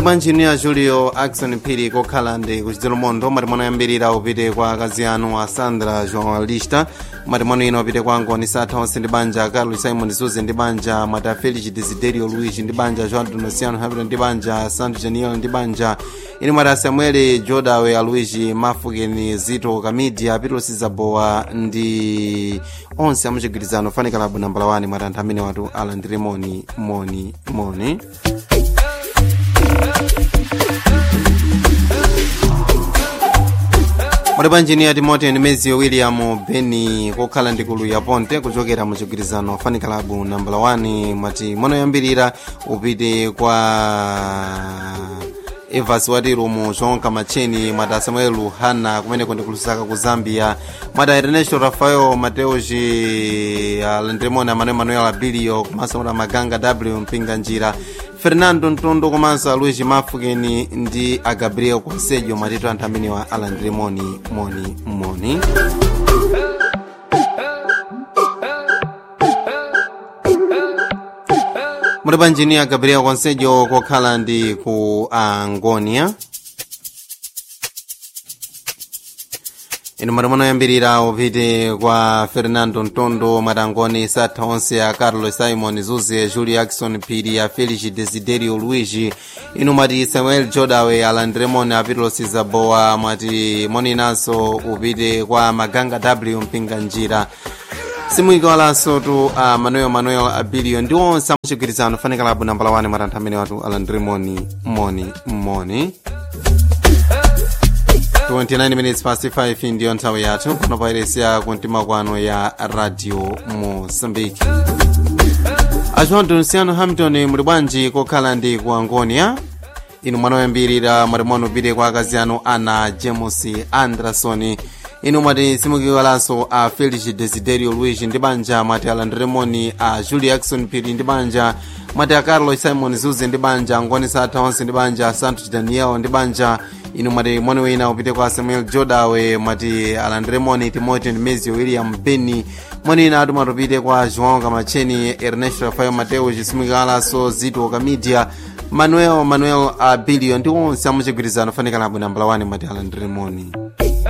mwati bwanjini ya julio axon phiri kokhala ndi kuchidzero mondo mwati mwano yambirira upite kwa akazi anu a sandra journalista mwati mwano ino upite kwa angoni satha onse ndi banja carlos simon suze ndi banja mwati a felix desiderio luigi ndi banja joan donosiano hamilton ndi banja santo geniel ndi banja ino mwati a samuel jodawe a luigi mafukeni zito kamidia pitos zabowa ndi onse amuchigwirizano fanikalabu nambala 1 mwati anthu amene watu alandire moni moni moni muli panjiniya timoteo nemezio william beni kokhala ndi kulu ya ponte kuchokera mu chigwirizano fanikalabu nambala 1 mwati monoyambirira upite kwa evas watirumu zonka macheni mwati samuel luhana kumeneko ndi kulusaka ku zambia mwati ernesto rafael mateoji alandiremoni amanuel manuel abilio komanso mwati maganga w mpinga njira fernando ntondo komanso aluigi mafukeni ndi agabriel conselho mwatitu anthu amenewa alandire moni moni moni muli panjiniya gabriel conselho kokhala ndi ku angonia inu mwati munoyambirira upite kwa fernando ntondo mwatangoni satha onse a carlos simon zuze julio jackson phiri a felix desiderio luigi inu mwati samuel jodawe alandiremoni apitos zabowa mwati moninanso upite kwa maganga w mpinga njira simuikawalanso tu a manuel manuel abilio ndi onse amuchigwirizano fanikalabu nambala 1 mwati anthu amene watu alandiremoni moni moni 29 minutes past 5 ndiyo nthawi yathu pano pairesiya kumtima kwano ya radio mozambique ajoan donsiano hamilton muli bwanji kokhala ndi ku angonia inu mwanoyambirira mwati mwanu upite kwa akazi anu ana james anderson inu mwati simukiwalanso a felix desiderio luigi ndi banja mwati alandiremoni a julie jackson phiri ndi banja mwati a carlos simon zuze ndi banja angoni satha onse ndi banja santos daniel ndi banja inu mwati moni wina upite kwa samuel jodawe mwati alandiremoni timoteo ndimezio william beni moni ina atu mwatupite kwa joão kamacheni ernesto rafael mateo cisimikalanso zito kamidia manuel manuel abilio ndi onse amuchigwirizano fanikalabu nambala 1 mwati alandiremoni